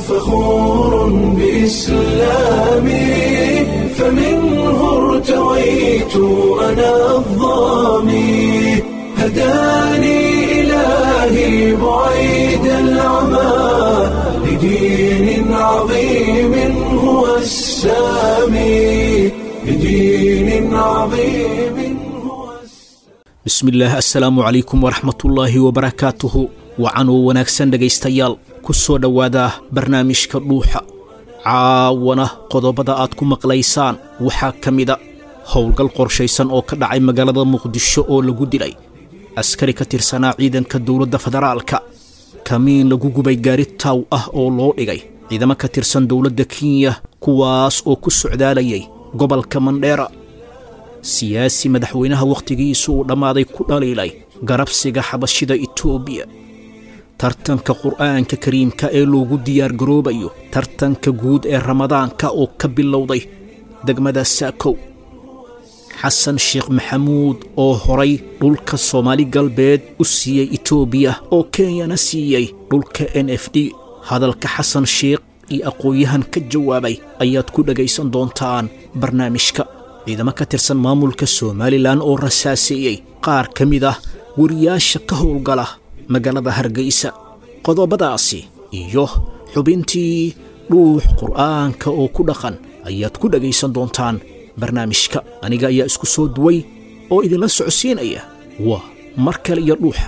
فخور بإسلامي فمنه ارتويت أنا الضامي هداني إلهي بعيد العمى لدين عظيم هو السامي لدين عظيم هو bismillaah assalaamu calaykum waraxmatullaahi wabarakaatuhu wacanoo wanaagsan dhegaystayaal ku soo dhowaada barnaamijka dhuuxa caawana qodobada aad ku maqlaysaan waxaa ka mida howlgal qorshaysan oo ka dhacay magaalada muqdisho oo lagu dilay askari ka tirsanaa ciidanka dowladda federaalka kamiin lagu gubay gaari taaw ah oo loo dhigay ciidamo ka tirsan dowladda kenya kuwaas oo ku socdaalayay gobolka mandheera siyaasi madaxweynaha wakhtigiisu uu dhammaaday ku dhaliilay garabsiga xabashida itoobiya tartanka qur'aanka kariimka ee loogu diyaargaroobayo tartanka guud ee ramadaanka oo ka bilowday degmada saakow xasan sheekh maxamuud oo horay dhulka soomaali galbeed u siiyey itoobiya oo kenyana siiyey dhulka n f d hadalka xasan sheekh iyo aqoon-yahan ka jawaabay ayaad ku dhegaysan doontaan barnaamijka ciidamo ka tirsan maamulka somalilan oo rasaaseeyey qaar ka mid ah wariyaasha ka howlgala magaalada hargeysa qodobadaasi iyo xubintii dhuux qur'aanka oo ku dhaqan ayaad ku dhegaysan doontaan barnaamijka aniga ayaa isku soo duway oo idinla socodsiinaya waa mar kale iyo dhuuxa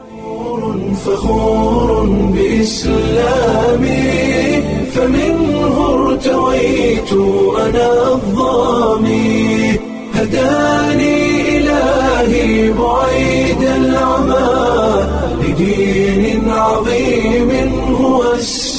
فخور بإسلامي فمنه ارتويت أنا الضامي هداني إلهي بعيد العمى لدين عظيم هو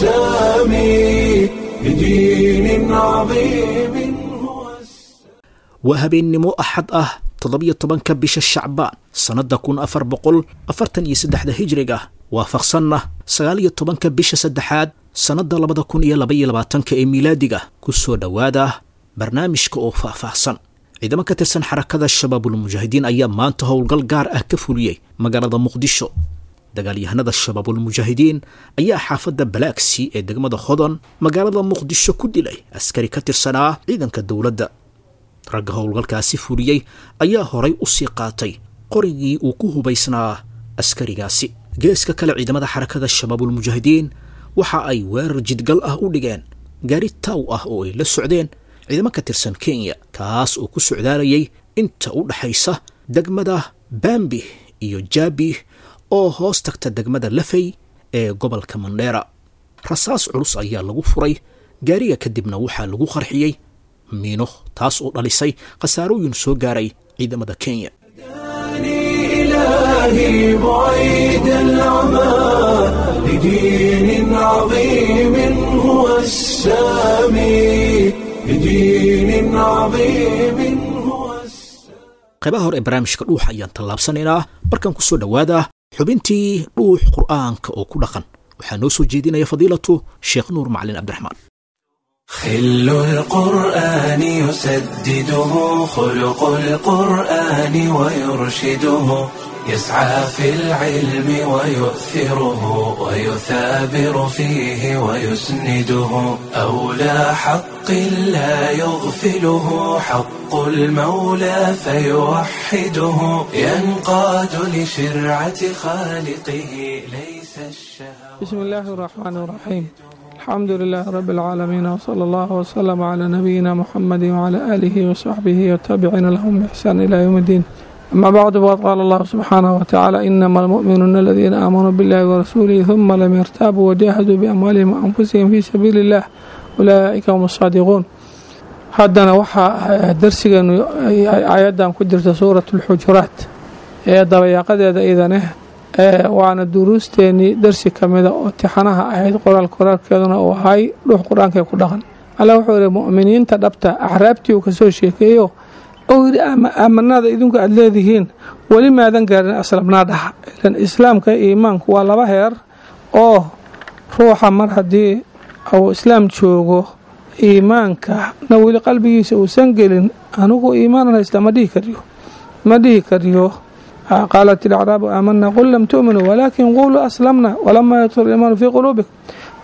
السامي لدين عظيم هو السامي waa habeennimo axad ah toddobiyo tobanka bisha shacbaan sannadda kun afar boqol afartan iyo saddexda hijriga waafaqsanna sagaal iyo tobanka bisha saddexaad sannadda labada kun iyo labaiyo labaatanka ee miilaadiga ku soo dhowaada barnaamijka oo faahfaahsan ciidamo ka tirsan xarakada shabaabulmujaahidiin ayaa maanta howlgal gaar ah ka fuliyey magaalada muqdisho dagaalyahanada shabaabulmujaahidiin ayaa xaafadda balaaksi ee degmada hodon magaalada muqdisho ku dilay askari ka tirsanaa ciidanka dowladda ragga howlgalkaasi fuliyey ayaa horay u sii qaatay qorigii uu ku hubaysnaa askarigaasi geeska kale ciidamada xarakada shabaabulmujaahidiin waxa ay weerar jidgal ah u dhigeen gaari taaw ah oo ay la socdeen ciidamo ka tirsan kenya kaas oo ku socdaalayay inta u dhaxaysa degmada baambi iyo jaabi oo hoos tagta degmada lafey ee gobolka mandheera rasaas culus ayaa lagu furay gaariga kadibna waxaa lagu qarxiyey miino taas oo dhalisay khasaarooyin soo gaaray ciidamada kenya هداني إلهي بعيد العمى لدين عظيم هو السامي لدين عظيم هو السامي qaybaha hore ee barnaamijka dhuuxa ayaan tallaabsanaynaa markaan ku soo dhowaada xubintii dhuux qur'aanka oo ku dhaqan waxaa noo soo jeedinaya fadiilatu sheekh nuur macalin cabdiraxmaan خل القرآن يسدده خلق القرآن ويرشده يسعى في العلم ويؤثره ويثابر فيه ويسنده أولى حق لا يغفله حق المولى فيوحده ينقاد لشرعة خالقه ليس الشهوة بسم الله الرحمن الرحيم الحمد لله رب العالمين وصلى الله وسلم على نبينا محمد وعلى آله وصحبه والتابعين لهم بإحسان إلى يوم الدين أما بعد وقد قال الله سبحانه وتعالى إنما المؤمنون الذين آمنوا بالله ورسوله ثم لم يرتابوا وجاهدوا بأموالهم وأنفسهم في سبيل الله أولئك هم الصادقون haddana waxaa darsigeenu ayadan ku jirta suurat اlxujuraat ee dabayaaqadeeda idaneh waana duruusteenii darsi kamida oo tixanaha ahayd qoraal qoraalkeeduna uu ahay dhuux qur-aankee ku dhaqan alla wuxuu yihi mu'miniinta dhabta axraabtii uu kasoo sheekeeyo ou yidhi aamanada idinku aada leedihiin weli maadan gaarin aslamnaa dhaha ilan islaamka iimaanku waa laba heer oo ruuxa mar haddii uu islaam joogo iimaanka na weli qalbigiisa uusan gelin anigu iimaanan haysta ma dhihi kariyo ma dhihi kariyo qaalat ilacraabu aamanaa qul lam tu'minuu walaakin quluu aslamna walamaa yadkhul iimaanu fii quluubikum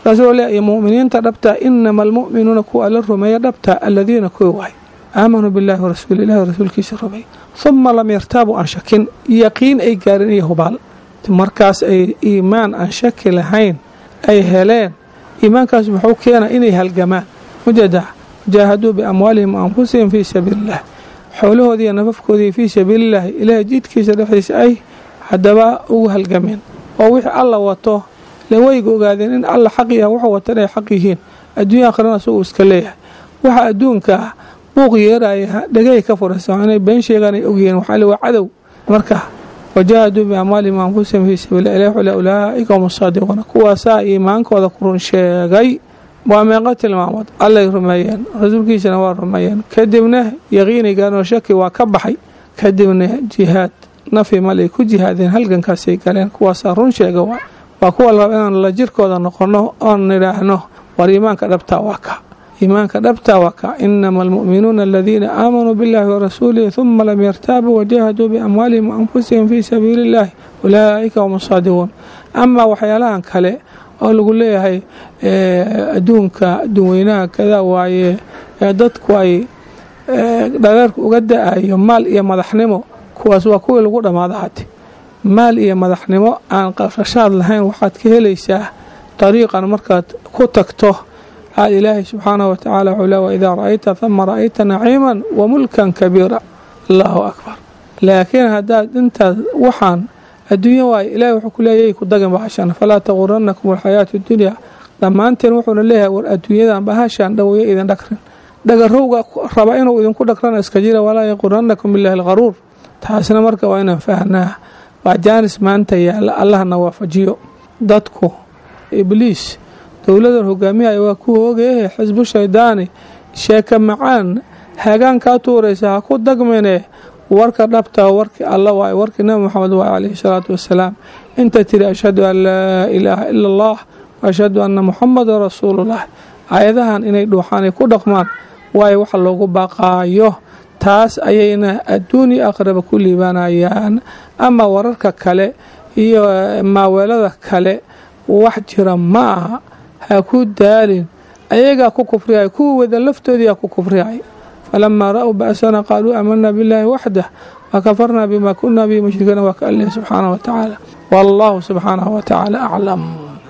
markaasuu leeyahay mu'miniinta dhabtaa inama almu'minuuna kuwa alla rumeeya dhabtaa aladiina kuwa waay aamanuu billahi warasuuli ilahi rasuulkiisa rumeey huma lam yartaabuu aan shakin yaqiin ay gaarin iyo hubaal markaas ay iimaan aan shaki lahayn ay heleen iimaankaas muxuu keenaa inay halgamaan mujeeda jaahaduu biamwaalihim wa anfusihim fii sabiiliillah xoolahoodii iyo nafafkoodii fii sabiilillaahi ilaahay jidkiisa dhexdiisa ay haddaba ugu halgameen oo wixii alla wato le wayga ogaadeen in alla xaq yaha wuxuu wata inay xaq yihiin adduunya akhrana asaguu iska leeyahay waxa adduunka ah buuq yeeraya dhegay ka furaysa inay been sheegaan ay ogyihiin waxaa le waa cadow marka wajaahaduu biamwaalihim wa anfusihim fii sabiilillah ilahi wuxuu le ulaa'ika hum asaadiquuna kuwaasaa iimaankooda ku run sheegay waa meeqo tilmaamood allay rumeeyeen rasuulkiisana waa rumeeyeen kadibna yaqiinigan oo shaki waa ka baxay kadibna jihaad nafi malay ku jihaadeen halgankaasay galeen kuwaasaa run sheega waa waa kuwa la raba inaan la jirkooda noqono oon nidhaahno war iimaanka dhabtaa waa ka iimaanka dhabtaa waa ka inama almu'minuuna aladiina aamanuu biاllahi warasuulihi huma lam yartaabuu wajahaduu biamwaalihim waanfusihim fii sabiili illahi ulaa'ika hum asaadiquun amaa waxyaalahan kale oo lagu leeyahay adduunka adduunweynaha kadaa waaye dadku ay dhareerka uga da-ayo maal iyo madaxnimo kuwaas waa kuwii lagu dhammaada hati maal iyo madaxnimo aan qarashaad lahayn waxaad ka helaysaa dariiqan markaad ku tagto aad ilaahay subxaanahu watacaala wuxuu le waidaa ra'ayta hama ra'ayta naciiman wa mulkan kabiira allahu akbar laakiin haddaad intaad waxaan adduunya waaye ilahi wuxuu ku leeyay ku dagin bahashan falaa taquranakum alxayaatu dunya dhammaanteen wuxuuna leeyahay war adduunyadan bahashan dhaweeyo idin dhagrin dhagarowga raba inuu idinku dhagrana iska jira walaa yaquranakum billahi alqaruur taasna marka waa inaan fahnaa waa jaanis maanta yaalla allahna waafajiyo dadku ibliis dowladan hogaamiyaya waa ku hoogeehe xisbu shaydaani sheeka macaan hagaan kaa tuuraysa ha ku dagmine warka dhabtaa warkii alla waay warkii nabi moxamed waay calayhi salaatu wasalaam inta tiri ashhadu an laa ilaaha ila allah wa ashhadu anna muxamadan rasuulullah aayadahan inay dhuuxaanay ku dhaqmaan waayo waxa loogu baaqaayo taas ayayna adduuni aqraba ku liibanayaan ama wararka kale iyo maaweelada kale wax jira ma aha ha ku daalin ayagaa ku kufriyay kuwa wada laftoodiyaa ku kufriyay falamaa ra'uu ba'sana qaaluu aamanaa billaahi waxdah wakafarnaa bima kunaa bihi mushrikiina waa ka alleh subxaanah wa tacaala wallahu subxaanahu wa tacaala aclam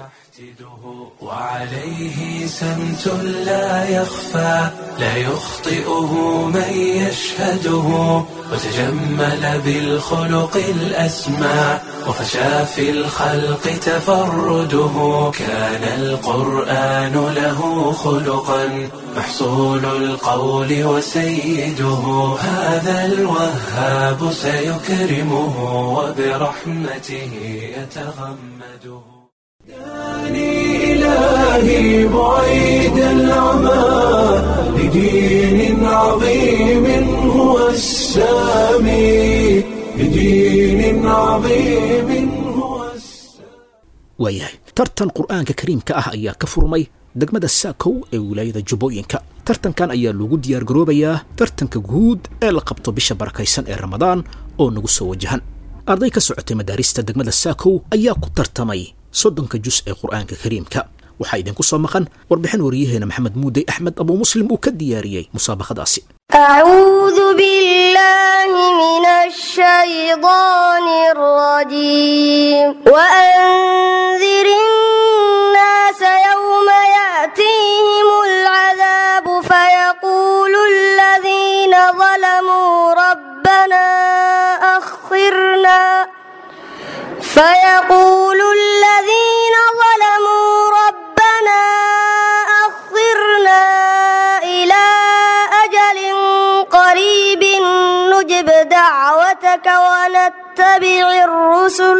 وعليه سمت لا يخفى لا يخطئه من يشهده وتجمل بالخلق الأسمى وفشى في الخلق تفرده كان القرآن له خلقا محصول القول وسيده هذا الوهاب سيكرمه وبرحمته يتغمده داني إلهي بعيد العمى لدين عظيم هو السامي لدين عظيم هو السامي waayahay tartan qur'aanka kariimka ah ayaa ka furmay degmada saakow ee wilaayada jubbooyinka tartankan ayaa lagu diyaargaroobayaa tartanka guud ee la qabto bisha barakaysan ee ramadaan oo nagu soo wajahan arday ka socotay madaarista degmada saakow ayaa ku tartamay soddonka jus ee qur'aanka kariimka waxaa idinku soo maqan warbixin wariyaheena maxamed muudey axmed abuu muslim uu ka diyaariyey musaabaqadaasi أعوذ بالله من الشيطان الرجيم وأنذر الناس يوم يأتيهم العذاب فيقول الذين ظلموا ربنا أخرنا فيقول الذين ظلموا ربنا أخرنا إلى أجل قريب نجب دعوتك ونتبع الرسل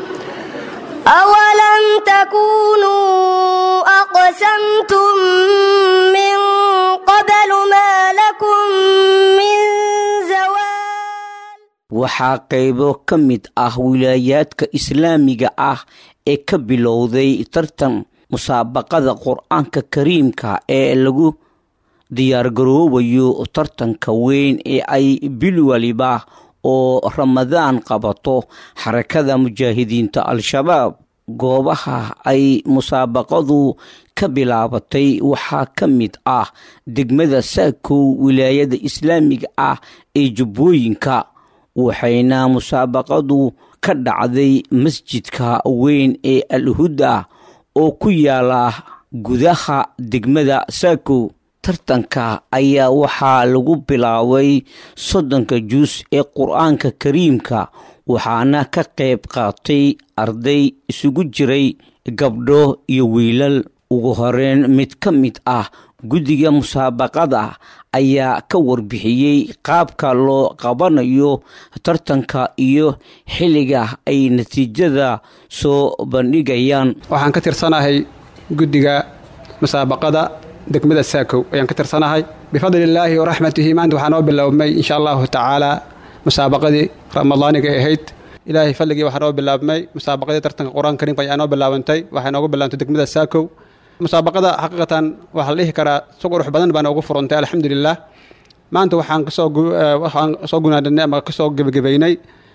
أولم تكونوا أقسمتم من قبل ما لكم من زوال waxaa qaybo ka mid ah wilaayaadka islaamiga ah ee ka bilowday tartan musaabaqada qur-aanka kariimka ee lagu diyaargaroobayo tartanka weyn ee ay bil waliba oo ramadaan qabato xarakada mujaahidiinta al-shabaab goobaha ay musaabaqadu ka bilaabatay waxaa ka mid ah degmada saakow wilaayada islaamiga ah ee jubbooyinka waxayna musaabaqadu ka dhacday masjidka weyn ee alhuda oo ku yaala gudaha degmada saakow tartanka ayaa waxaa lagu bilaabay soddonka juus ee qur-aanka kariimka waxaana ka qayb qaatay arday isugu jiray gabdho iyo wiilal ugu horeyn mid ka mid ah guddiga musaabaqada ayaa ka warbixiyey qaabka loo qabanayo tartanka iyo xilliga ay natiijada soo bandhigayaan waxaan ka tirsanahay guddiga musaabaqada degmada saakow ayaan ka tirsanahay bifadlillaahi waraxmatihi maanta waxaa noo biloabmay insha allahu tacaala musaabaqadii ramadaaniga ahayd ilaahay fadligii waxaa noo bilaabmay musaabaqadii tartanka qur-aanka kariimka ayaa noo bilaabantay waxay noogu bilaabantay degmada saakow musaabaqada xaqiiqatan waxaa la dhihi karaa si qurux badan baa noogu furantay alxamdulilah maanta waxaan kasoo waxaan soo gunaadhanay ama kasoo gebagabaynay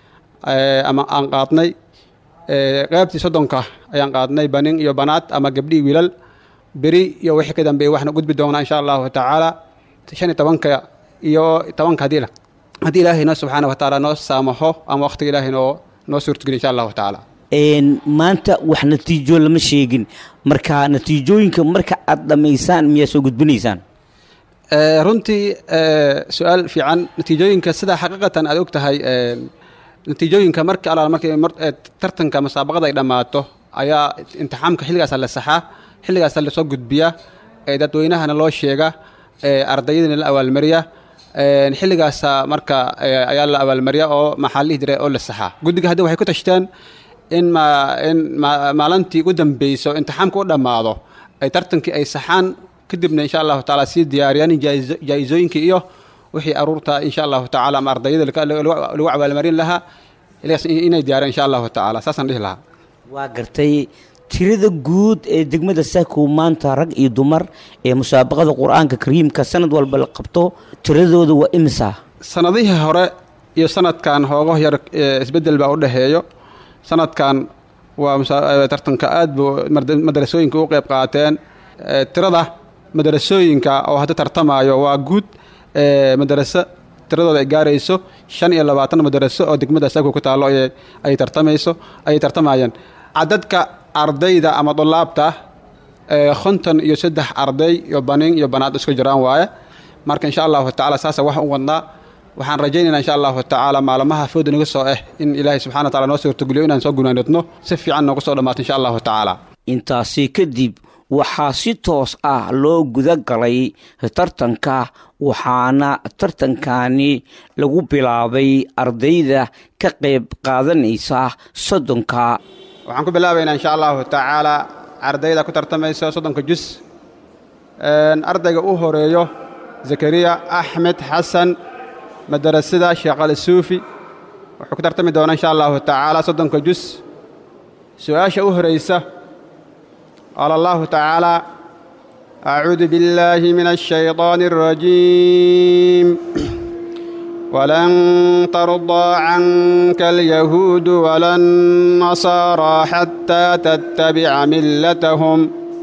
ama aan qaadnay qeybtii soddonka ayaan qaadnay banin iyo banaad ama gabdhii wiilal beri iyo wixii ka dambeeyey waxna gudbi doonaa insha allahu tacaala shan iyo tobanka iyo tobanka haddii haddii ilaahay noo subxaana wa tacaala noo saamaxo ama waqtiga ilaahay noo noo suurtogeli insha allahu tacaala maanta wax natiijo lama sheegin marka natiijooyinka marka aad dhammaysaan miyaa soo gudbinaysaan runtii su-aal fiican natiijooyinka sidaa xaqiiqatan aad og tahay natiijooyinka marka alaal markay tartanka musaabaqada ay dhammaato ayaa imtixaamka xilligaasa la saxaa xilligaasa lasoo gudbiya dadweynahana loo sheega ardayadana la abaalmariya xilligaasa marka ayaa la abaalmariya oo maxaa lihi jira oo la saxaa guddiga haddi waxay ku tashteen in ma in maalintii ugu dambeyso imtixaamka u dhammaado ay tartankii ay saxaan kadibna insha allahu tacaala sii diyaariyaan jaa-isooyinkii iyo wixii aruurta insha allahu tacala ama ardayada lagu abaalmarin lahaa inay diyaariyaan insha allahu tacaala saasaan dhihi lahaa waa gartay tirada guud ee degmada saakow maanta rag iyo dumar ee musaabaqada qur-aanka kariimka sanad walba la qabto tiradooda waa imisa sanadihii hore iyo sanadkan hoogo yar isbedel baa u dhexeeyo sanadkan waa tartanka aad buu madarasooyinka u qeyb qaateen tirada madarasooyinka oo hadda tartamaayo waa guud madaraso tiradooda ay gaarayso shan iyo labaatan madaraso oo degmada saakow ku taallo ay tartamayso ayay tartamayeen cadadka ardayda ama dulaabta konton iyo saddex arday iyo banin iyo banaad isku jiraan waaye marka insha allahu tacala saasa wax u wadnaa waxaan rajaynaynaa insha allahu tacaala maalmaha fooda naga soo ah in ilaahay subxana wa tacala noo suurtogeliyo inaan soo gunaanadno si fiican noogu soo dhammaato insha allahu tacaala intaasi kadib waxaa si toos ah loo guda galay tartanka waxaana tartankani lagu bilaabay ardayda ka qayb qaadanaysa soddonka waxaan ku bilaabaynaa insha allahu tacaala ardayda ku tartamaysa soddonka jus ardayga u horeeyo zakariya axmed xasan madarasada sheekh ali suufi wuxuu ku tartami doonaa insha allahu tacaala soddonka jus su-aasha u horaysa qaala allahu tacaala acuudu biاllaahi min الshayطaan الrajiim ولن ترضى عنك اليهود ولا النصارى حتى تتبع ملتهم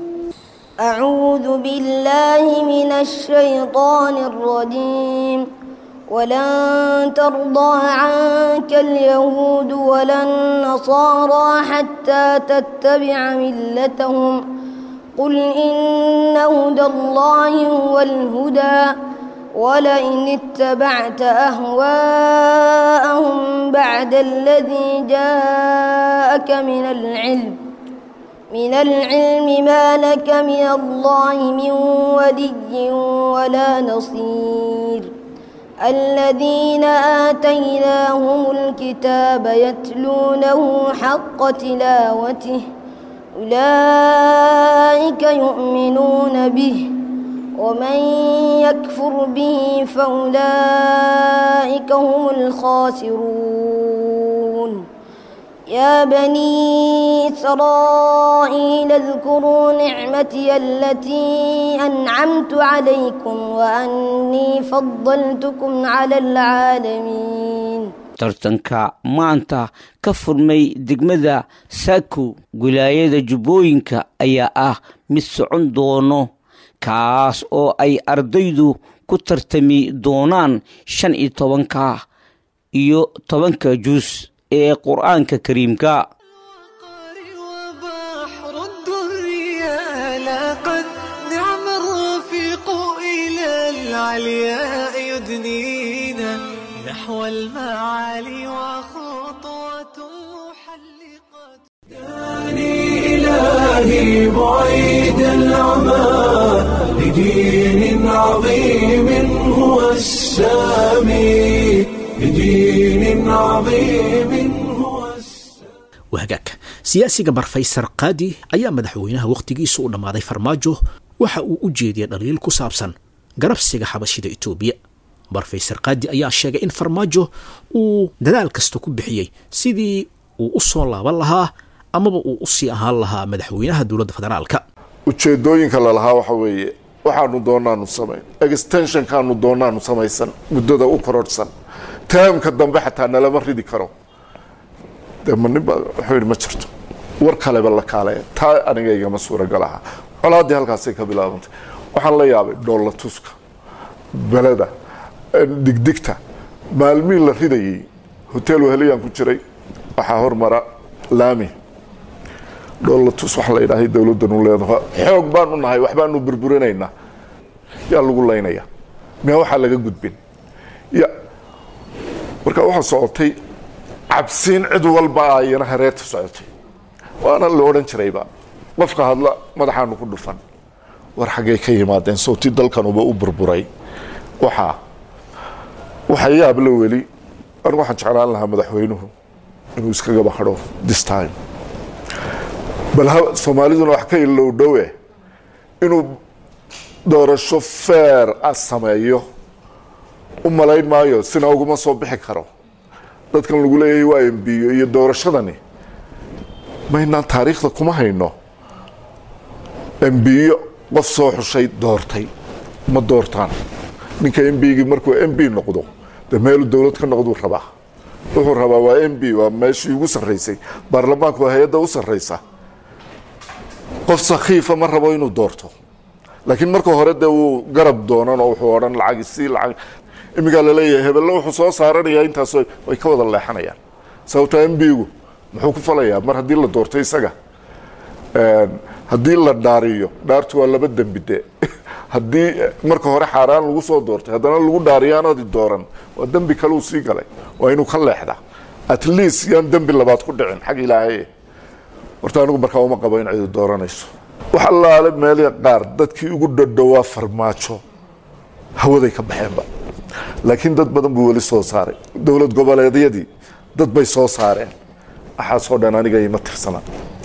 أعوذ بالله من الشيطان الرجيم ولن ترضى عنك اليهود ولا النصارى حتى تتبع ملتهم قل إن هدى الله هو الهدى ولئن اتبعت أهواءهم بعد الذي جاءك من العلم من العلم ما لك من الله من ولي ولا نصير الذين آتيناهم الكتاب يتلونه حق تلاوته أولئك يؤمنون به ومن يكفر به فأولئك هم الخاسرون يا بني إسرائيل اذكروا نعمتي التي أنعمت عليكم وأني فضلتكم على العالمين tartanka maanta ka furmay degmada saako wilaayada jubbooyinka ayaa ah mid socon doono kaas oo ay ardaydu ku tartami doonaan shan iyo tobanka iyo tobanka jus ee qur-aanka kariimka وبحر الدنيا لقد نعم الرفيق إلى العلياء يدنينا نحو المعالي وخطوة محلقة إلهي بعيد العمى لدين عظيم هو السامي لدين عظيم هو السامي wahagaag siyaasiga barfaysar qaadi ayaa madaxweynaha wakhtigiisu u dhammaaday farmaajo waxa uu u jeediyay dhaliil ku saabsan garabsiga xabashida etoobiya barfaysar qaadi ayaa sheegay in farmaajo uu dadaal kasta ku bixiyey sidii uu u soo laaban lahaa amaba uu usii ahaan lahaa madaxweynaha dowladda federaalka ujeedooyinka lalahaa waxa weeye waxaanu doonaanu samayn extensionkaanu doonaanu samaysan muddada u kororhsan taamka dambe xataa nalama ridi karo dee ma ninba wuxuu yidhi ma jirto war kaleba la kaaleya taa aniga igama suuragal aha colaaddii halkaasay ka bilaabantay waxaan la yaabay dhoolla tuska beleda digdigta maalmihii la ridayay hotel weheliyaan ku jiray waxaa hormara laami dhoolla tus waxa la yidhaahay dowladdanu leedaha xoog baanu nahay waxbaanu burburinaynaa yaa lagu laynaya miyaa waxaa laga gudbin ya marka waxaa socotay cabsiin cid walba ayana hareerta socotay waana la odhan jirayba qofka hadla madaxaanu ku dhufan war xaggay ka yimaadeen sawti dalkanuba u burburay waxaa waxa yaab la weli anigu waxaan jeclaan lahaa madaxweynuhu inuu iskagaba hadho this time bal ha soomaaliduna wax ka ilow dhowe inuu doorasho feer a sameeyo u malayn maayo sina uguma soo bixi karo dadkan lagu leeyahay waa embiyo iyo doorashadani maynaan taariikhda kuma hayno embiyo qof soo xushay doortay ma doortaan ninka embigii markuu mb noqdo dee meelu dowlad ka noqduu rabaa wuxuu rabaa waa mb waa meeshii ugu sarraysay baarlamaanku waa hay-adda u sarraysa qof sakhiifa ma rabo inuu doorto laakiin marka hore dee wuu garab doonan oo wuxuu odhan lacag isii lacag imigaa laleeyahay hebelle wuxuu soo saaranayaa intaas way ka wada leexanayaan sababta mbigu muxuu ku falayaa mar haddii la doorto isaga haddii la dhaariyo dhaartu waa laba dembi de haddii marka hore xaaraan lagu soo doortay haddana lagu dhaariyaanadi dooran waa dembi kaleu sii galay waa inuu ka leexda at least yaan dembi labaad ku dhicin xag ilaahay horta anigu markaa uma qabo in cidu dooranayso wax allaale meelii qaar dadkii ugu dhadhowaa farmaajo hawaday ka baxeenba laakiin dad badan buu weli soo saaray dowlad goboleedyadii dad bay soo saareen waxaasoo dhan aniga ima tirsana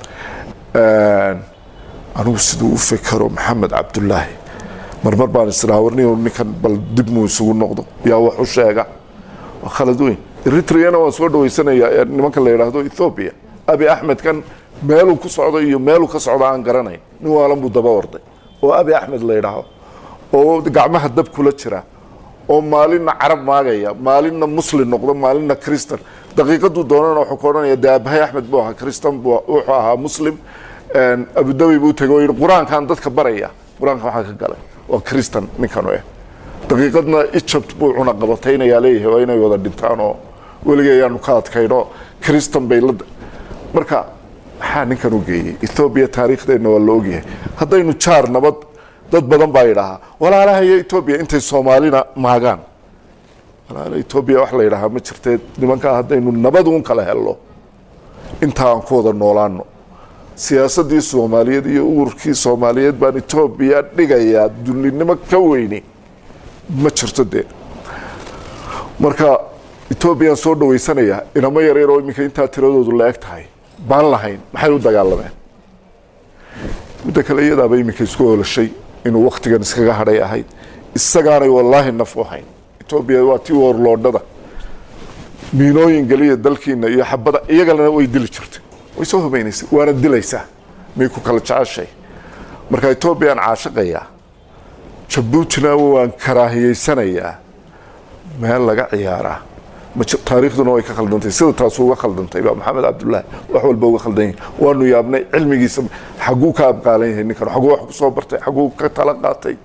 anigu siduu u fekero maxamed cabdulaahi marmar baan isdhaha warni ninkan bal dib muu isugu noqdo yaa wax u sheega waa khalad weyn eritriana waan soo dhaweysanayaa nimanka la yidhaahdo ethoobia abi axmed kan meeluu ku socdo iyo meeluu ka socdo aan garanayn nin waalan buu daba orday oo abi axmed la yidhaaho oo gacmaha dab kula jira oo maalinna carab maagaya maalinna muslim noqdo maalinna christan daqiiqaduu doonana wuxuu ka odhanaya dee abahay axmed buu ahaa christan buu wuxuu ahaa muslim abudabi buu tegay oo yidhi qur-aankan dadka baraya qur-aanka waxaa ka galay waa christan ninkanu eh daqiiqadna egypt buu cuna qabataynayaa leeyahay waa inay wada dhintaan oo weligay ayaanu ka adkayno christan bay la marka maxaa ninkan u geeyey ethoobiya taariikhdeenna waa la ogyahay haddaynu jaar nabad dad badan baa yidhaahaa walaalahaya etoobiya intay soomaalina maagaan walaala etoobiya wax la yidhaahaa ma jirtee nimankaa haddaynu nabad uun kala helno intaa aan ku wada noolaano siyaasaddii soomaaliyeed iyo ururkii soomaaliyeed baan etoobiya dhigayaa dullinimo ka weyni ma jirto dee marka etoobiyaan soo dhaweysanayaa inamo yaryar oo iminka intaa tiradoodu la eg tahay baan lahayn maxay u dagaalameen midda kale iyadaaba iminka isku oolashay inuu waktigan iskaga hadhay ahayd isagaanay wallaahi naf u hayn etoobiya waa tii warloodhada miinooyin geliya dalkiina iyo xabada iyagalana way dili jirtay way soo hubaynaysay waana dilaysaa may ku kala jeceshay marka etoobiyaan caashaqayaa jabuutina waan karaahiyeysanayaa meel laga ciyaaraa ma jir- taariikhduna way ka khaldantay sida taas uga khaldantay baa maxamed cabdulaahi wax walba uga khaldan yahay waanu yaabnay cilmigiisa xaguu ka abqaalan yahay ninkan xaguu wax ku soo bartay xaguu ka tala qaatay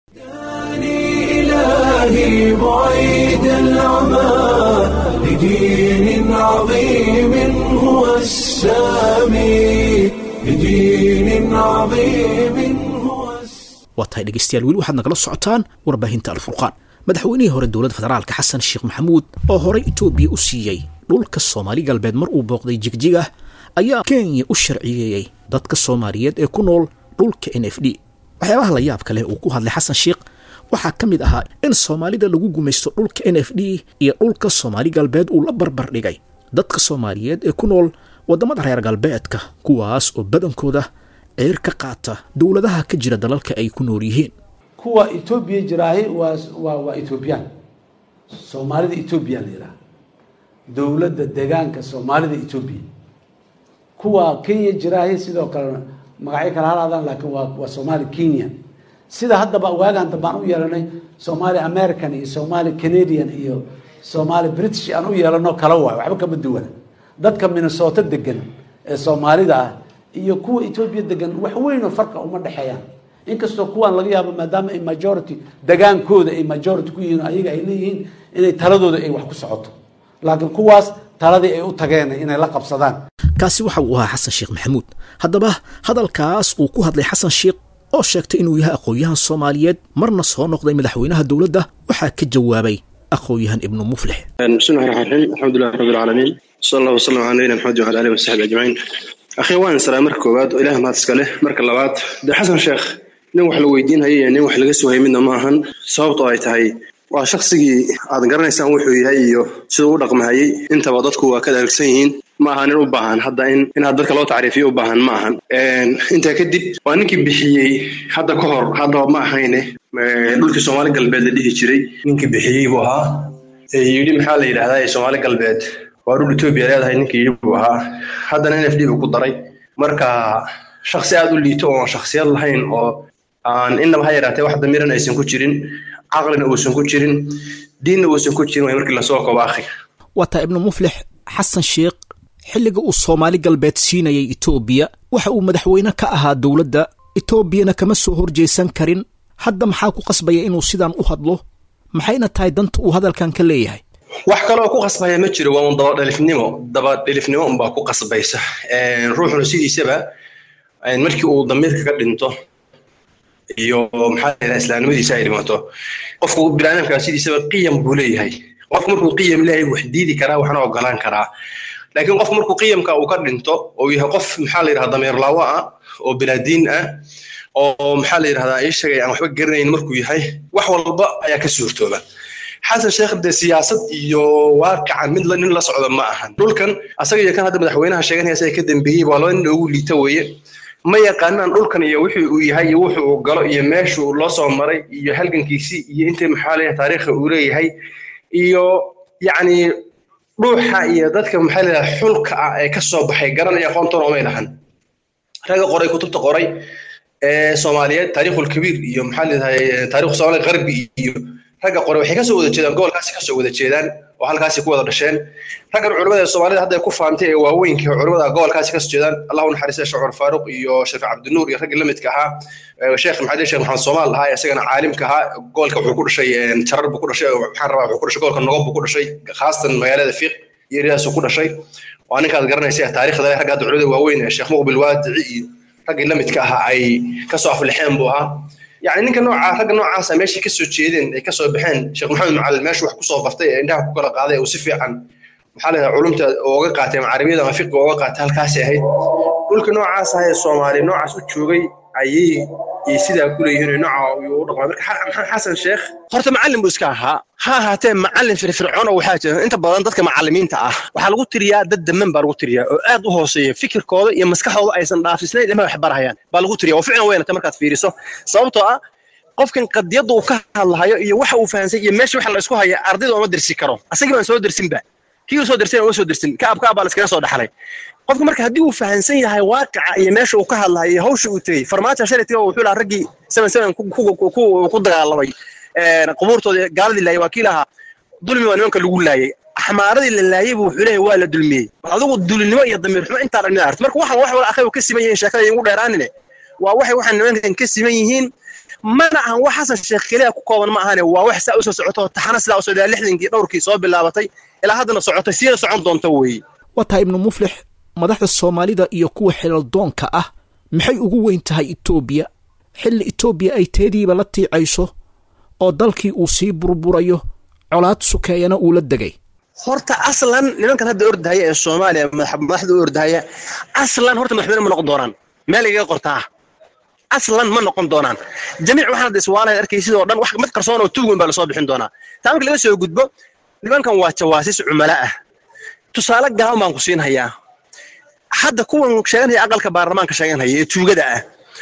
إلهي بعيد العمى لدين عظيم هو السامي لدين عظيم هو السامي waa tahay dhegaystayaal weli waxaad nagala socotaan warbaahinta alfurqaan madaxweynihii hore dowladda federaalka xasan sheekh maxamuud oo horey etoobiya u siiyey dhulka soomaali galbeed mar uu booqday jigjig ah ayaa kenya u sharciyeeyey dadka soomaaliyeed ee ku nool dhulka n f d waxyaabaha la yaabka leh uu ku hadlay xasan sheekh waxaa ka mid ahaa in soomaalida lagu gumaysto dhulka n f d iyo dhulka soomaali galbeed uu la barbar dhigay dadka soomaaliyeed ee ku nool waddamada reer galbeedka kuwaas oo badankooda ceer ka qaata dowladaha ka jira dalalka ay ku nool yihiin kuwa etoobiya jiraahi waa waa waa etoobiyaan soomaalida etoobiya la yidhaha dowladda deegaanka soomaalida etoobiya kuwa kenya jiraahi sidoo kale magacyo kala halaadaan laakiin waa waa soomaali kenya sida haddaba waagaan dambe aan u yeelanay soomaali american iyo soomaali canadian iyo soomaali british aan u yeelano kala waayo waxba kama duwana dadka minnesota degan ee soomaalida ah iyo kuwa etoobiya degan wax weynoo farqa uma dhexeeyaan inkastoo kuwaan laga yaabo maadaama ay majority degaankooda ay majority ku yihiin ayaga ay leeyihiin inay taladooda ay wax ku socoto laakiin kuwaas taladii ay u tageen inay la qabsadaan kaasi waxa uu ahaa xasan sheekh maxamuud haddaba hadalkaas uu ku hadlay xasan sheekh oo sheegtay inuu yahay aqoon-yahan soomaaliyeed marna soo noqday madaxweynaha dowladda waxaa ka jawaabay aqoon-yahan ibnu muflix بسم الله الرحمن الرحيم الحمد لله رب العالمين صلى الله وسلم على نبينا محمد وعلى اله وصحبه اجمعين اخي waan salaam marka koowaad oo ilaah mahad iska leh marka labaad de xasan sheekh nin wax la weydiin hayay iyo nin wax laga sugayay midna ma ahan sababtoo ay tahay waa shaqsigii aad garanaysaan wuxuu yahay iyo siduu u dhaqmahayay intaba dadku waa ka dharagsan yihiin ma aha nin u baahan hadda in inaad dadka loo tacriifiyo u baahan ma ahan intaa kadib waa ninkii bixiyey hadda ka hor haddaba ma ahayne dhulkii soomaali galbeed la dhihi jiray ninkii bixiyey buu ahaa ee yidhi maxaa la yidhahdaa ee soomaali galbeed waa dhul etoobiya leedahay ninkii yidhi buu ahaa haddana n f d buu ku daray marka shaksi aad u liito oon shaksiyad lahayn oo aan innaba ha yaraatee wax damiiran aysan ku jirin caqlina uusan ku jirin diinna uusan ku jirin way markii lasoo kobo akhi waa taa ibnu muflix xasan sheekh xilliga uu soomaali galbeed siinayay etoobiya waxa uu madaxweyne ka ahaa dowladda etoobiyana kama soo horjeesan karin hadda maxaa ku qasbaya inuu sidaan u hadlo maxayna tahay danta uu hadalkan ka leeyahay wax kaloo ku qasbaya ma jiro waa un dabadhelifnimo dabadhelifnimo unbaa ku qasbaysa ruuxuna sidiisaba markii uu damiirka ka dhinto iyo maxaa la yidhaha islaamnimadiisa ay dhimato qofku biniaadamka sidiisaba qiyam buu leeyahay qofku markuu qiyam leeyahay wax diidi karaa waxna ogolaan karaa laakiin qofku markuu qiyamka uu ka dhinto oo yahay qof maxaa la yidhahda dameer laawo ah oo bilaadiin ah oo maxaa la yidhahdaa ii sheegay aan waxba garanayn markuu yahay wax walba ayaa ka suurtooba xasan sheekh dee siyaasad iyo waaqican mid nin la socda ma ahan dhulkan asaga iyo kan hadda madaxweynaha sheeganaya isaga ka dambeeyey waa laba nin ugu liita weeye ma yaqaanaan dhulkan iyo wuxuu uu yahay iyo wuxuu uu galo iyo meeshuu loo soo maray iyo halgankiisii iyo intii maxaa leeyahay taariikha uu leeyahay iyo yacni dhuuxa iyo dadka maxaa leeyahay xulka ah ee ka soo baxay garanaya aqoontoona umay lahan ragga qoray kutubta qoray ee soomaaliyeed taariikhul kabiir iyo maxaa leedahay taariikhu soomaali qarbi iyo ragga qoray waxay kasoo wada jeedaan gobolkaasi kasoo wada jeedaan oo halkaasi ku wada dhasheen raggan culimada ee soomaalida hadda ku faantay ee waaweynka culimada gobolkaasi kasoo jeedaan allahu naxariista sheekh cumar faaruq iyo sheekh cabdinuur iyo raggii lamidka ahaa sheekh maxamed sheekh maxamed soomaal ahaa isagana caalimka ahaa gobolka wuxuu ku dhashay jarar buu ku dhashay maxaan rabaa wuxuu ku dhashay gobolka nogob buu ku dhashay khaasatan magaalada fiiq iyo eriyaasuu ku dhashay waa ninkaad garanaysa taariikhda leh ragga hadda culimada waaweyn ee sheekh muqbil waadici iyo raggii lamidka ahaa ay kasoo aflixeen buu ahaa يعني ninka nooca ragga noocaasa meeshii ka soo jeedeen ay ka soo baxeen sheekh maxamed macalin meeshu wax ku soo bartay ee indhaha ku kala qaaday uu si fiican maxaa la yidhaha culumta uga qaatay ama carabiyada ama fiqiga uga qaatay halkaasi ahayd dhulka noocaas ah ee soomaali noocaas u joogay ayay iyo sidaa ku leeyihiin nooca uu u dhaqmaa marka maxamed xasan sheekh horta macallin buu iska ahaa ha ahaatee macallin firfircoon oo waxaa jira inta badan dadka macallimiinta ah waxaa lagu tiriyaa dad daman baa lagu tiriyaa oo aad u hooseeya fikirkooda iyo maskaxdooda aysan dhaafisnayn ilmaha wax barahayaan baa lagu tiriya oo ficlan weynata markaad fiiriso sababtoo ah qofkan qadiyadda uu ka hadlahayo iyo waxa uu fahansay iyo meesha waxa la isku haya ardayda uma dersi karo asagii baan soo dersinba kii uu soo dersin uma soo dersin kaab kaab baa la iskaga soo dhaxlay qofka marka haddii uu fahansan yahay waaqica iyo meesha uu ka hadlayo iyo hawsha uu tegey farmaajo shalatiga wuxuu lahaa raggii seven seven ku dagaalamay qubuurtooda gaaladii laayay waa kii lahaa dulmi waa nimanka lagu laayay axmaaradii la laayay buu wuxuu leeyahay waa la dulmiyey adigu dulinimo iyo damiir xumo intaa dhan aragti marka waxaan wax wala akhay ka siman yihiin sheekada igu dheeraanine waa waxay waxaan nimankan ka siman yihiin mana ahan wax xasan sheekh keliya ku kooban ma ahane waa wax saa usoo socoto taxana sidaa usoo ilaa lixdankii dhowrkii soo bilaabatay ilaa haddana socotay siina socon doonta weeye waa tahay ibnu muflix madaxda soomaalida iyo kuwa xelaldoonka ah maxay ugu weyn tahay etoobiya xilli etoobiya ay teediiba la tiicayso oo dalkii uu sii burburayo colaad sukeeyana uu la degay horta aslan nimankan hadda ordahaya ee soomaaliya madaxda u ordahaya aslan horta madaxweyne ma noqon doonaan meel igaga qortaa aslan ma noqon doonaan jamiic waxaan hadda iswaalaya arkay sidoo dhan wax mid qarsoon oo tuug weyn baa lasoo bixin doonaa taa marka laga soo gudbo nimankan waa jawaasis cumala ah tusaale gaaban baan ku siin hayaa hadda kuwan sheeganaya aqalka baarlamaanka sheeganhaya ee tuugada ah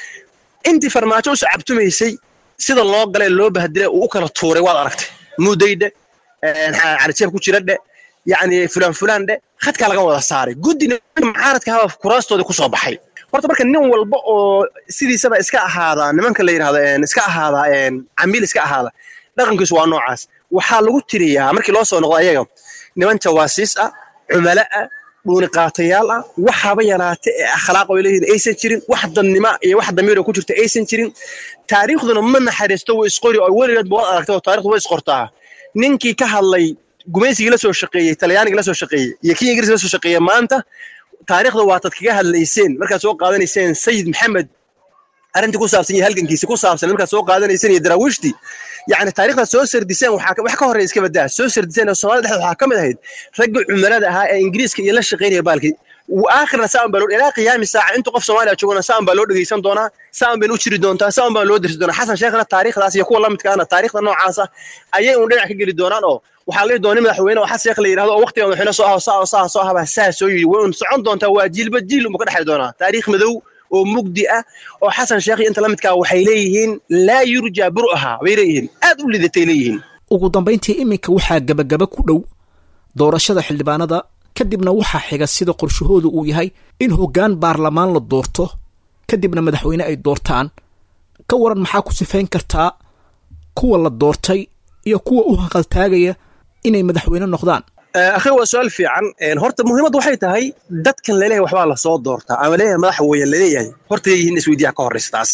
intii farmaajo u sacabtumaysay sida loo galay loo bahdilay uu u kala tuuray waad aragtay mudaydhe calijeeb ku jira dhe yacni fulaan fulaan dhe khadkaa laga wada saaray guddina mucaaradka haba kuraastoodii kusoo baxay horta marka nin walba oo sidiisaba iska ahaada nimanka la yidhahdo iska ahaada camiil iska ahaada dhaqankiisu waa noocaas waxaa lagu tiriyaa markii loo soo noqdo ayaga niman jawaasiis ah cumalo ah dhuuni qaatayaal ah waxaaba yaraate ee akhlaaq oo leeyihiin aysan jirin wax dadnimo iyo wax damiir oo ku jirta aysan jirin taariikhduna ma naxariisto way isqori oo weligeed baad aragtay oo taarikhdu way isqortaa ninkii ka hadlay gumaysigii la soo shaqeeyey talyaanigii la soo shaqeeyey iyo kii ingiriiska la soo shaqeeyey maanta taariikhda waa tad kaga hadlayseen markaad soo qaadanayseen sayid maxamed arrintii ku saabsan iyo halgankiisa ku saabsan markaad soo qaadanayseen iyo daraawiishtii yacni taariikhdaad soo sardiseen waxaa wax ka horreeya iska badaa soo sardiseen oo soomaalida dhexdeeda waxaa ka mid ahayd raggii cumalada ahaa ee ingiriiska iyo la shaqeynaya baalkii aakhirna saan baa loo ilaa qiyaami saaca intuu qof soomaaliya joogana saan baa loo dhegeysan doonaa saan baynu u jiri doontaa saan baa loo dirsi doonaa xasan sheekhna taariikhdaas iyo kuwa la midka ahna taariikhda noocaasa ayay un dhinac ka geli doonaan oo waxaa la doonay madaxweyne oo xasan sheekh la yidhahdo oo waqtiga madaxweyne soo aho saa oo saa soo ahaba saa soo yidhi way un socon doontaa waa jiilba jiil unba ka dhexay doonaa taariikh madow oo mugdi ah oo xasan sheekh iyo inta la midkaa waxay leeyihiin laa yurjaa bur'aha bay leeyihiin aad u lidatay leeyihiin ugu dambayntii iminka waxaa gebagaba ku dhow doorashada xildhibaanada kadibna waxaa xiga sida qorshahoodu uu yahay in hoggaan baarlamaan la doorto kadibna madaxweyne ay doortaan ka waran maxaa ku sifayn kartaa kuwa la doortay iyo kuwa u hanqaltaagaya inay madaxweyne noqdaan akhi waa su-aal fiican horta muhiimaddu waxay tahay dadkan laleeyahay waxbaa lasoo doortaa ama leeyahay madaxa weeye laleeyahay horta yay yihiin isweydiiyaa ka horreysa taas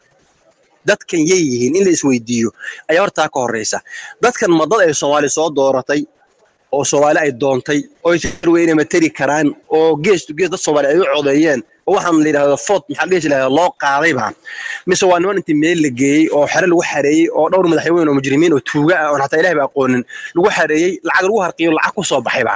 dadkan yay yihiin in la isweydiiyo ayaa hortaa ka horreysa dadkan ma dad ay soomaali soo dooratay oo soomaali ay doontay oo inay materi karaan oo gees to gees dad soomaali ay u codeeyeen oo waxaan la yidhahdo food maxaa dhihi jiraa loo qaadayba mise waa niman intii meel la geeyey oo xere lagu xareeyey oo dhowr madaxweyne oo mujrimiin oo tuuga ah oon xataa ilahi ba aqoonin lagu xareeyey lacag lagu harqiyo lacag ku soo baxayba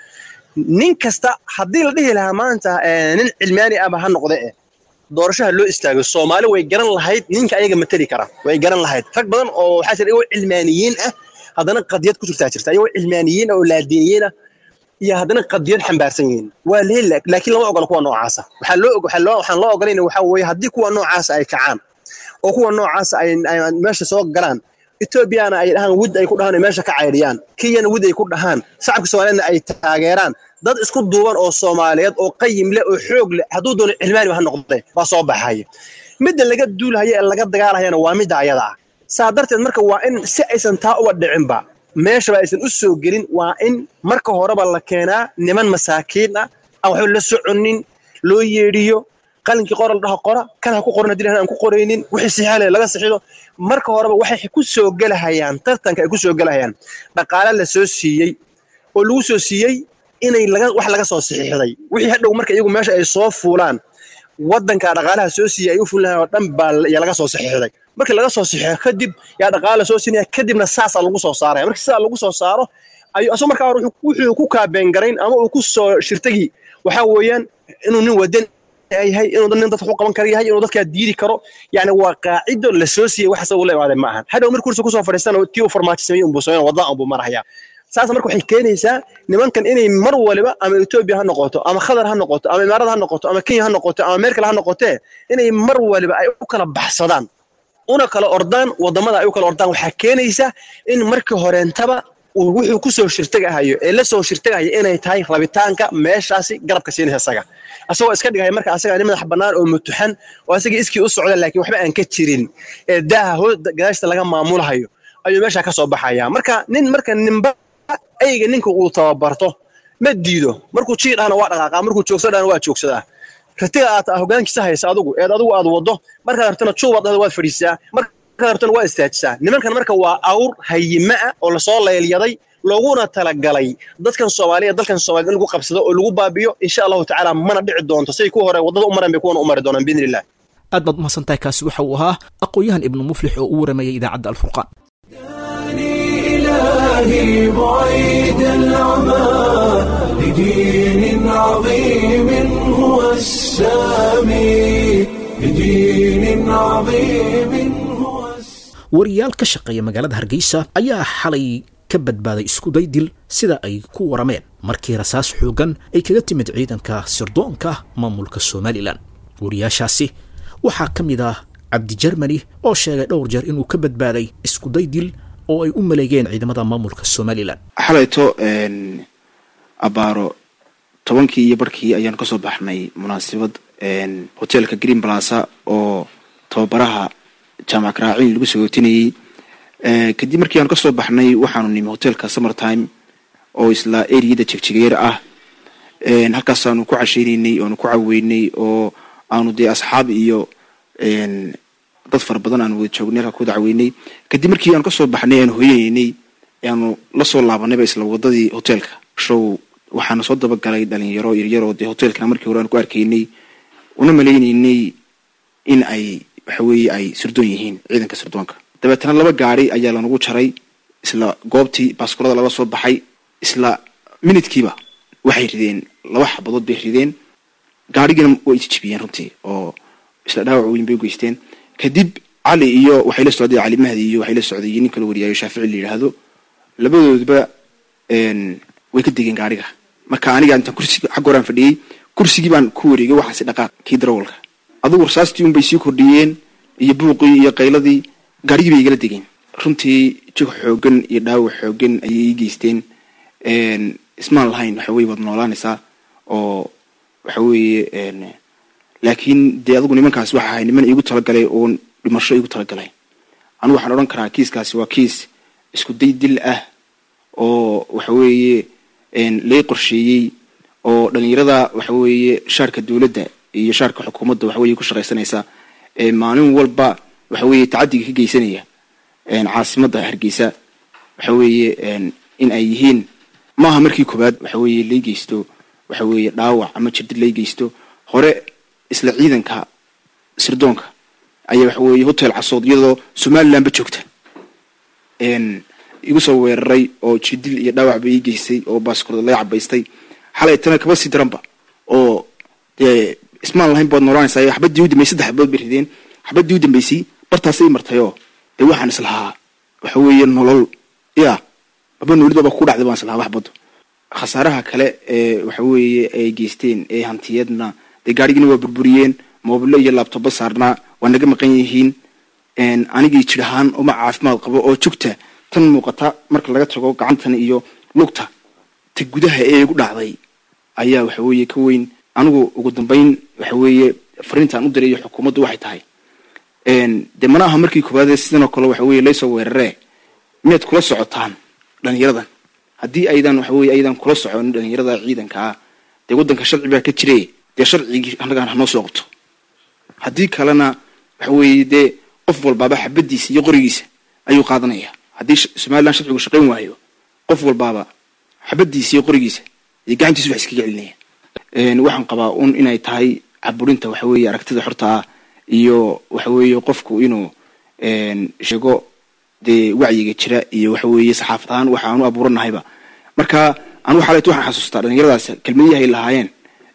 nin kasta haddii la dhihi lahaa maanta nin cilmaani ahba ha noqde eh doorashaha loo istaago soomaali way garan lahayd ninka ayaga materi kara way garan lahayd rag badan oo waxaa jira iyagoo cilmaaniyiin ah haddana qadiyad ku jirtaa jirta iyagoo cilmaaniyiin ah oo laadiiniyiin ah iyo haddana qadiyad xambaarsan yihiin waa leeli laakiin lama ogola kuwa noocaasa waxaa loo waxaa loo waxaan loo ogolayna waxaa weeye haddii kuwa noocaasa ay kacaan oo kuwa noocaasa ay meesha soo galaan etoobiyana ay dhahaan wid ay ku dhahaan ay meesha ka caydhiyaan kenyana wid ay ku dhahaan shacabka soomaaliyeedna ay taageeraan dad isku duuban oo soomaaliyeed oo qayim leh oo xoog leh hadduu doono cilmaaniba ha noqde baa soo baxaya midda laga duulhaya ee laga dagaalahayana waa midda ayada ah saa darteed marka waa in si aysan taa uba dhicinba meeshaba aysan u soo gelin waa in marka horeba la keenaa niman masaakiin ah aan waxba la soconin loo yeedhiyo qalinkii qora la dhaho qora kan ha ku qoran haddii aan ku qoraynin wixii sixaale laga sixido marka horeba waxay ku soo gelahayaan tartanka ay ku soo gelahayaan dhaqaale la soo siiyey oo lagu soo siiyey inay laga wax laga soo sixiixday wixii hadhow marka iyagu meesha ay soo fuulaan waddanka dhaqaalaha soo siiyey ay u fulinayan oo dhan baa yaa laga soo sixiixday markii laga soo sixiixo kadib yaa dhaqaala soo siinaya kadibna saasaa lagu soo saaraya markii sidaa lagu soo saaro ayuu asoo markaa hore wuxuu ku kaabeengarayn ama uu ku soo shirtagi waxaa weeyaan inuu nin wadan yahay inuu nin dadka ku qaban kara yahay inuu dadkaa diidi karo yani waa qaacido la soo siiyey wax asagu la imaadeen ma ahan hadhow markii kursi kusoo fadhiistana tii uu farmaajo sameeyey unbuu sameyn wadada unbuu maraya saas marka waxay keenaysaa nimankan inay mar waliba ama etoobiya ha noqoto ama khadar ha noqoto ama imaarada ha noqoto ama kenya ha noqoto ama meerkale ha noqotee inay mar waliba ay u kala baxsadaan una kala ordaan wadamada ay u kala ordaan waxaa keenaysa in markii horeentaba uu wuxuu kusoo shirtagahayo ee la soo shirtagahayo inay tahay rabitaanka meeshaasi garabka siinaysa isaga asagoo iska dhigaya marka asaga nin madax bannaan oo mutuxan oo asagii iskii u socda laakiin waxba aan ka jirin ee daaha hoos gadaashta laga maamulahayo ayuu meesha ka soo baxaya marka nin marka ninba ayga ninka uu tababarto ma diido markuu jii dhahna waa dhaqaaqaa markuu joogsa dhahna waa joogsadaa ratiga aad hogaankiisa haysa adigu eed adigu aad waddo markaad rabtana juubaad dhahda waad fadhiisaa markaad rabtana waa istaajisaa nimankan marka waa awr hayima ah oo lasoo leelyaday looguna talagalay dadkan soomaaliya dalkan soomaaliyed in lagu qabsado oo lagu baabiyo insha allahu tacaala mana dhici doonto say ku hore waddada u mareen bay kuwana u mari doonaan biidni illah aad baad umahadsantahay kaasi waxa uu ahaa aqoon-yahan ibnu muflix oo u waramayay idaacadda alfurqaan إلهي بعيد العمى لدين عظيم هو السامي لدين عظيم هو السامي wariyaal ka shaqeeya magaalada hargeysa ayaa xalay ka badbaaday iskuday dil sida ay ku warameen markii rasaas xoogan ay kaga timid ciidanka sirdoonka maamulka somalilan wariyaashaasi waxaa ka mid ah cabdi jermani oo sheegay dhowr jeer inuu ka badbaaday iskuday dil oo ay u maleegeen ciidamada maamulka somalilan xalayto abaaro tobankii iyo barkii ayaan kasoo baxnay munaasabad hoteelka green plaza oo tababaraha jaamac karaaciin lagu sagootinayey kadib markii aan kasoo baxnay waxaanu nimi hoteelka summer time oo isla eriyada jegjegeer ah halkaasaanu ku casheyneynay oanu ku caweynay oo aanu dee asxaab iyo dad fara badan aanu wada joognay halkaa ku wada caweynay kadib markii aanu kasoo baxnay aanu hoyaneynay aanu lasoo laabanayba isla wadadii hoteelka show waxaana soo dabagalay dhalinyaro yaryaroo dee hoteelkana markii hore aan ku arkaynay una maleyneynay in ay waxa weeye ay sirdoon yihiin ciidanka sirdoonka dabeetana laba gaari ayaa lanagu jaray isla goobtii baaskurada lala soo baxay isla minidkiiba waxay rideen laba xabadood bay rideen gaarigina way isjibiyeen runtii oo isla dhaawac weyn bay ugeysteen kadib cali iyo waxay la socday cali mahdi iyo waxay la socday nin kala wariyaayo shaafici la yidhaahdo labadoodba way ka degeen gaariga marka aniga intaan kursiga xagga horaan fadhiyey kursigii baan ku wareegay waxaan si dhaqaaq kii darawalka adugu rasaastii un bay sii kordhiyeen iyo buuqii iyo qayladii gaarigii bay igala degeen runtii jig xoogan iyo dhaawac xoogan ayay ii geysteen ismaan lahayn waxa weye waad noolaanaysaa oo waxa weeye laakiin dee adigu nimankaas waxa ahay niman iigu talagalay oo dhimasho iigu talagalay anigu waxaan odhan karaa kiiskaasi waa kiis isku day dil ah oo waxa weeye lay qorsheeyey oo dhalinyarada waxa weeye shaarka dowladda iyo shaarka xukuumadda waxa weye ku shaqaysanaysa maalin walba waxa weeye tacadiga ka geysanaya caasimadda hargeysa waxa weeye in ay yihiin maaha markii koobaad waxa weeye lay geysto waxa weeye dhaawac ama jirdid lay geysto hore isla ciidanka sirdoonka ayaa waxa weeye hotel casood iyadoo somalilandba joogta igu soo weeraray oo jirdil iyo dhaawac ba ii geystay oo baaskurda laga cabaystay xalay tana kaba sii daranba oo dee ismaan lahayn baad noolaanaysaa xabadii u dambeysay saddex xabadood bay rideen xabadii u dambeysay bartaasay martayoo dee waxaan islahaa waxa weeye nolol ya aba noolidaba ku dhacday baan islahaa waxbado khasaaraha kale ee waxa weeye ay geysteen ee hantiyadna dee gaarigina waa burburiyeen moobilo iyo laabtoba saarnaa waa naga maqan yihiin anigii jir ahaan uma caafimaad qabo oo jugta tan muuqata marka laga tago gacantan iyo lugta ta gudaha ee igu dhacday ayaa waxa weeye ka weyn anigu ugu dambeyn waxa weeye fariintaan u dirayo xukuumaddu waxay tahay dee mana aha markii koowaadee sidanoo kale waxa weye laysoo weeraree miyaad kula socotaan dhalinyaradan haddii aydan waxa weye aydan kula socon dhalinyarada ciidanka ah dee waddanka sharci baa ka jire dee sharcigii annagaan hanoo soo qabto haddii kalena waxa weeye dee qof walbaaba xabadiisa iyo qorigiisa ayuu qaadanaya haddii somalilan sharcigu shaqayn waayo qof walbaaba xabadiisa iyo qorigiisa iyo gacantiisa wax iskaga celinaya waxaan qabaa un inay tahay caburinta waxa weeye aragtida xorta ah iyo waxa weeye qofku inuu sheego dee wacyiga jira iyo waxa weeye saxaafad ahaan waxa aanu abuuranahayba marka anigu xalayt waxaan xasuustaa dhalinyaradaas kelmadiyahay lahaayeen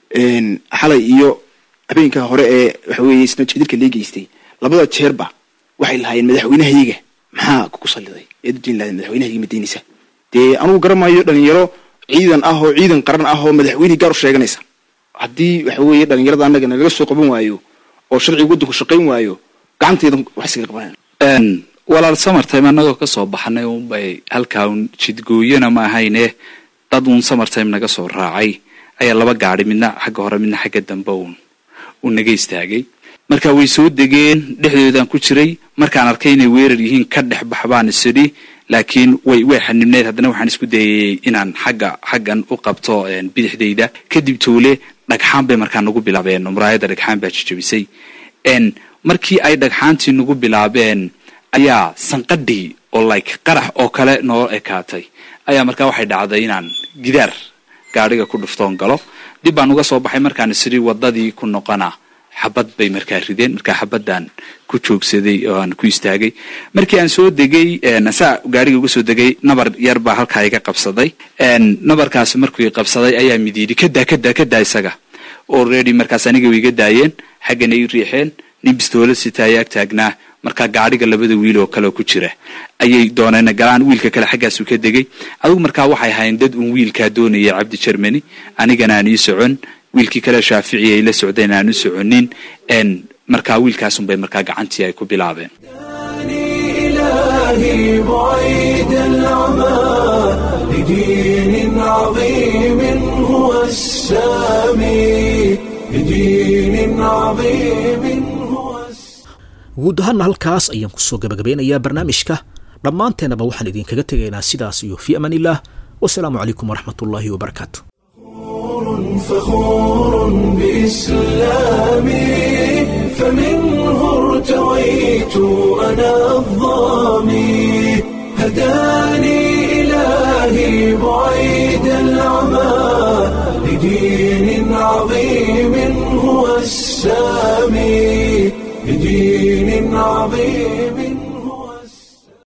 xalay iyo habeenka hore ee waxa weeye isna jidilka lee geystay labada jeerba waxay lahaayeen madaxweynahayga maxaa kugu saliday eed u diin lahayd madaxweynahayga madaynaysa dee anugu garamayo dhalinyaro ciidan ah oo ciidan qaran ah oo madaxweynihii gaar u sheeganaysa haddii waxa weeye dhalinyarada annaga nalaga soo qaban waayo oo sharciga waddanku shaqayn waayo gacanteeda wax iskaga qabanayna walaal samartime annagoo ka soo baxnay unbay halkaa un jidgooyana ma ahayne dad uun samartime naga soo raacay ayaa laba gaadi midna xagga hore midna xagga dambe uun uu naga istaagay marka way soo degeen dhexdoodaan ku jiray markaan arkay inay weerar yihiin ka dhex bax baan isidhi laakiin way way xanibneed haddana waxaan isku dayay inaan xagga xaggan u qabto bidixdayda kadib tuule dhagxaan bay markaa nagu bilaabeen muraayadda dhagxaan baa jijabisay markii ay dhagxaantii nagu bilaabeen ayaa sanqadhii oo like qarax oo kale noo ekaatay ayaa markaa waxay dhacday inaan gidaar gaadhiga ku dhuftoon galo dib baan uga soo baxay markaan isiri wadadii ku noqona xabad bay markaa rideen markaa xabadaan ku joogsaday oo aan ku istaagay markii aan soo degay saa gaariga uga soo degay nabar yar baa halkaa iga qabsaday nabarkaasi markuu qabsaday ayaa mid yidhi kadaa kadaa kadaa isaga already markaas aniga way iga daayeen xaggana i riixeen nin bistoolad sitaa yaag taagnaa markaa gaadhiga labada wiil oo kale ku jira ayay dooneen galaan wiilka kale xaggaasu ka degay adugu markaa waxay ahayn dad uun wiilkaa doonaya cabdi germany anigana aan ii socon wiilkii kale shaafici ay la socdeen aan u soconin markaa wiilkaasunbay markaa gacantii ay ku bilaabeen إلهي بعيد العمى لدين عظيم هو السامي لدين عظيم هو guud ahaana halkaas ayaan kusoo gabagabeynayaa barnaamijka dhammaanteennaba waxaan idinkaga tegaynaa sidaas iyo fii amaan illah wasalaamu calaykum waraxmat ullaahi wabarakaatu فخور بإسلامي فمنه ارتويت أنا الظامي هداني إلهي بعيد العمى لدين عظيم هو السامي لدين عظيم